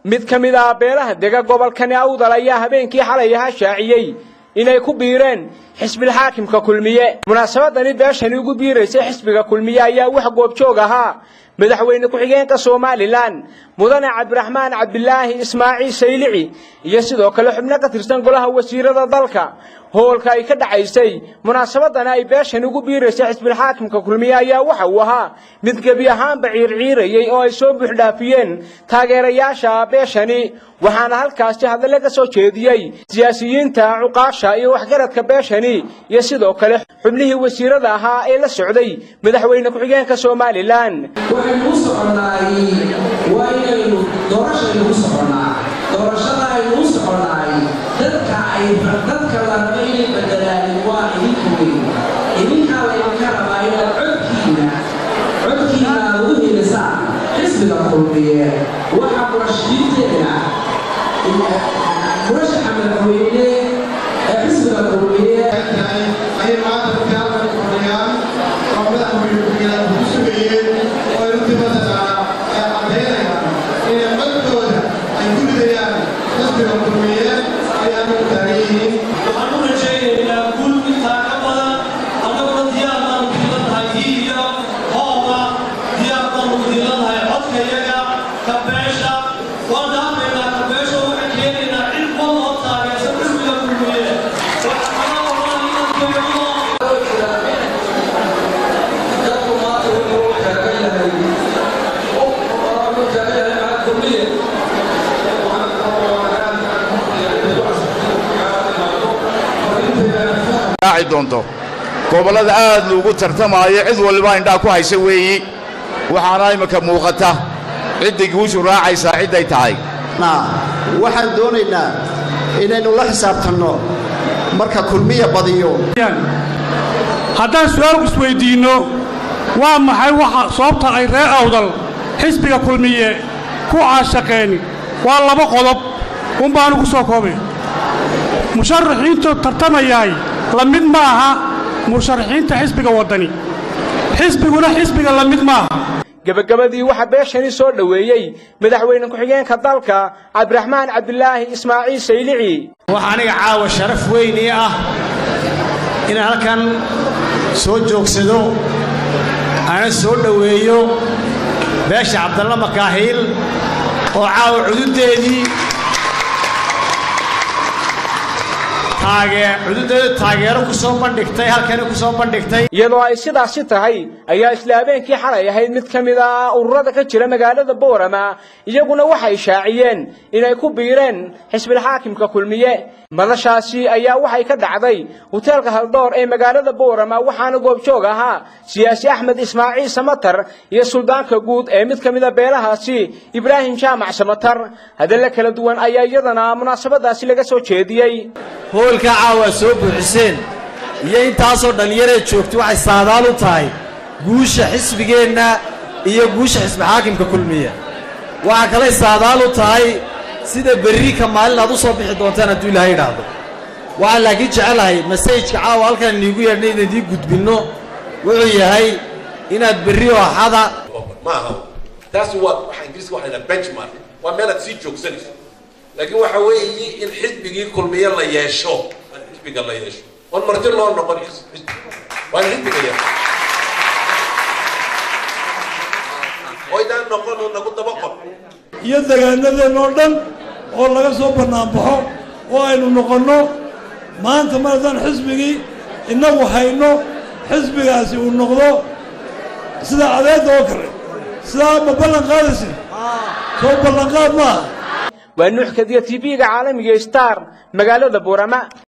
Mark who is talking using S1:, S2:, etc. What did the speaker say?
S1: mid ka mid ah beelaha dega gobolkani awdal ayaa habeenkii xalay ahaa shaaciyey inay ku biireen xisbilxaakimka kulmiye munaasabadani beeshani ugu biiraysay xisbiga kulmiye ayaa wax goobjoog ahaa madaxweyne ku-xigeenka somalilan mudane cabdiraxmaan cabdilaahi ismaaciil saylici iyo sidoo kale xubno ka tirsan golaha wasiirada dalka howlka ay ka dhacaysay munaasabadani ay beeshani ugu biiraysay xisbilxaakimka kulmiye ayaa waxa uu ahaa mid gebi ahaanba ciirciirayey oo ay soo buuxdhaafiyeen taageerayaasha beeshani waxaana halkaasi hadale ka soo jeediyey siyaasiyiinta cuqaasha iyo waxgaradka beeshani iyo sidoo kale xubnihii wasiirada ahaa ee la socday madaxweyne ku-xigeenka somalilan
S2: waxaynu u soconnaay waa inaynu doorashaynu u soconnaa doorashada aynu u soconnaay dadka ay dadka la raba inay bedelaan waa idinku weyn idinkaa laydinka rabaa inaad codkiina codkiina aad u helisaan xisbiga kulmiye waxa murashidiinteena murashaxa madaxweyne ee xisbiga kulmiye
S3: ayay maanta ku kaalmay fadhiyaan oo madaxweyne ku-xigeenka ku sugayeen oo ay runtii mataqaana ay caddaynayaan inay codkooda ay ku ridayaan xisbiga kulmiye ayaan u taagan yihiin
S4: waxaan u rajaynaynaa guul intaa ka badan annaguna diyaar baanu diilanahay hiiya hooba diyaar baanu diilanahay codkayaga kabeesha waan dhaafaynaa kabeesha waxaan keenaynaa cid wal oo taageersan xisbiga kulmiye waxaa kala qabaan inaan beerno
S2: dadku maanta wuxuu u taagan yahay u taagan yahay maxaa kulmiye
S5: raaci doonto gobollada aad loogu tartamaayo cid waliba indhaa ku haysa weeyi waxaana imminka muuqata cidday guushu raacaysaa cidday tahay
S6: waxaan doonaynaa inaynu la xisaabtanno marka kulmiya badiyo
S7: haddaan su'aal isweyddiinno waa maxay waxa sababta ay reer awdal xisbiga kulmiye ku caashaqeen waa laba qodob un baanu ku soo koobay musharaxiintu tartamayahay la mid ma aha musharaxiinta xisbiga waddani xisbiguna xisbiga la mid maaha
S1: gebagabadii waxaa beeshani soo dhoweeyey madaxweyne ku-xigeenka dalka cabdiraxmaan cabdilaahi ismaaciil saylici
S8: waxaa aniga caawa sharaf weyn ii ah inaan halkan soo joogsado ana soo dhoweeyo beesha cabdalla makaahiil oo caawa cududdeedii taagee cududdeedu taageero ku soo bandhigtay halkani ku soo bandhigtay
S1: iyadoo ay sidaasi tahay ayaa isla habeenkii xalay ahayd mid ka mid ah ururada ka jira magaalada boorama iyaguna waxay shaaciyeen inay ku biireen xisbilxaakimka kulmiye madashaasi ayaa waxay ka dhacday hoteelka haldoor ee magaalada boorama waxaana goobjoog ahaa siyaasi axmed ismaaciil samatar iyo suldaanka guud ee mid ka mid a beelahaasi ibraahim jaamac samatar hadalla kala duwan ayaa iyadana munaasabadaasi laga soo jeediyey
S8: hoolka caawa soo buuxiseen iyo intaasoo dhallinyaree joogta waxay saadaal u tahay guusha xisbigeenna iyo guusha xisbixaakimka kulmiya waxaa kalay saadaal u tahay sida berri ka maalin aad u soo bixi doontaan hadduu ilaahay idhaahdo waxaan laakiin jecelahay masajka caawa halkaan iniigu yeedhnay inaan idiin gudbinno wuxuu yahay inaad berri oo axada
S9: ma aha taasi waa waxa ingiriiska waxa la yidhaha benchmark waa meel aad sii joogsanayso laakiin waxa weeye in xisbigii kulmiye la yeesho in xisbiga la yeesho oon marti loo noqon xisbi waa in xisbiga yeesho oydaan noqon oo nagu daba qor
S7: iyo degaanadeen oo dhan oo laga soo bannaanbaxo oo aynu noqonno maanta mar haddaan xisbigii innagu hayno xisbigaasi uu noqdo sida adeedda oo kale sidaa ma ballan qaadaysin soo ballanqaad maaha
S1: waa nuux kadiya tv-ga caalamiga star magaalada boorama